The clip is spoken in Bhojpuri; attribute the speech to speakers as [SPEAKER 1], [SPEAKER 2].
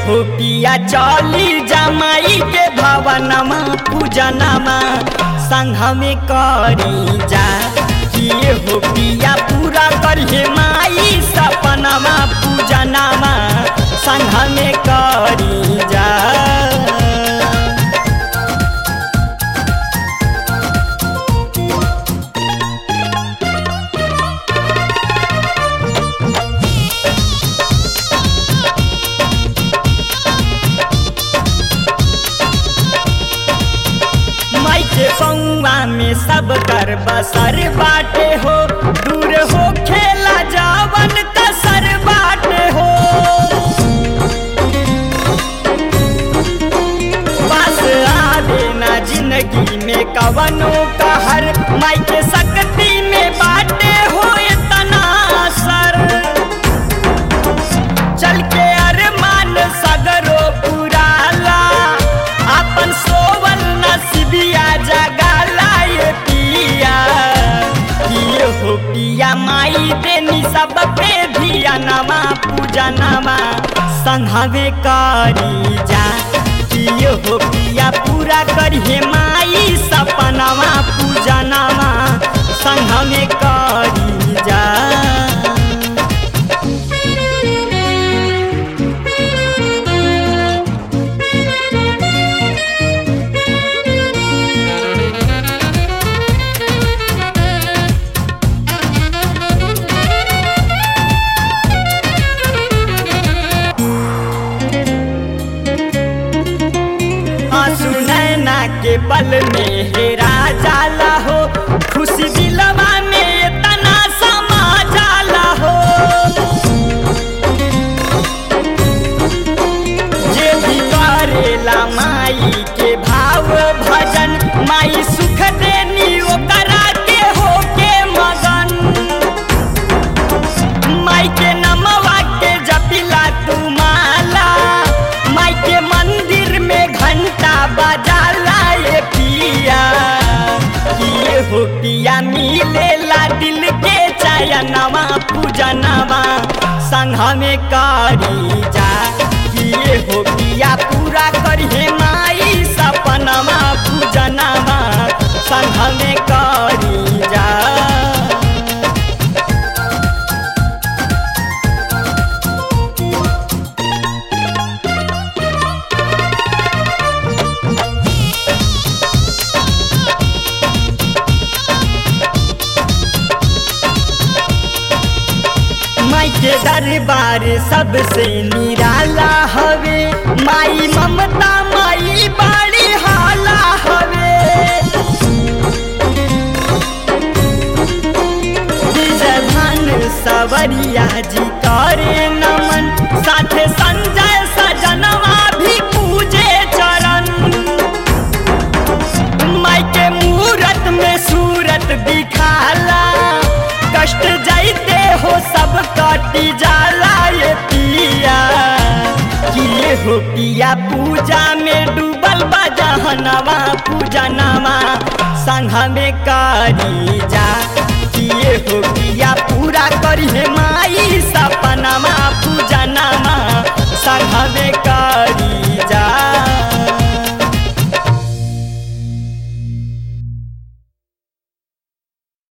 [SPEAKER 1] हो पिया चली जमाई के भवनमा पूजनमा संघ में करी जा किए हो पिया पूरा करिए माई सपनमा पूजनमा संघ में करी जा माई के पौआ में सब कर बसर बाटे हो दूर हो खेला जावन कसर बाटे हो बस आवे ना जिंदगी में कवनो कहर माई के शक्ति में बाटे हो इतना असर चल के अरमान सगरो पुराला अपन सोवल नसीबिया जगाला ये पिया किए हो पिया माई देनी सब पे धिया नमा पूजा नमा संघवे करी जा किए हो पिया पूरा करिए माई सपनावा पूजा नमा संघ में करी जा आंसू नैना के पल में हेरा जाला हो खुशी दिलवा में तना समा जाला हो जे भी करेला माई के भाव भजन माई सुख देनी ओकरा के हो के मगन माई के नमवा के जपिला तू माला माई के मंदिर में घंटा बजाला ये पिया किए हो पिया मिलेला दिल के चयनवा पूजनवा संघ में करी जा किए हो पिया पूरा करिए माई सपनवा पूजनवा संघ में करी जा माई के दरबार सबसे निराला हवे माई ममता माई बड़ी हाला हवे विजयभान सवरिया जी करे नमन साथे संजय सजनवा भी पूजे चरण माई के मूरत में सूरत दिखाला कष्ट जाइते हो सब कटी जाला ये पिया किए हो पिया पूजा में डूबल बजहनवा पूजनवा संघ में करी जा किए हो पिया पूरा करी माई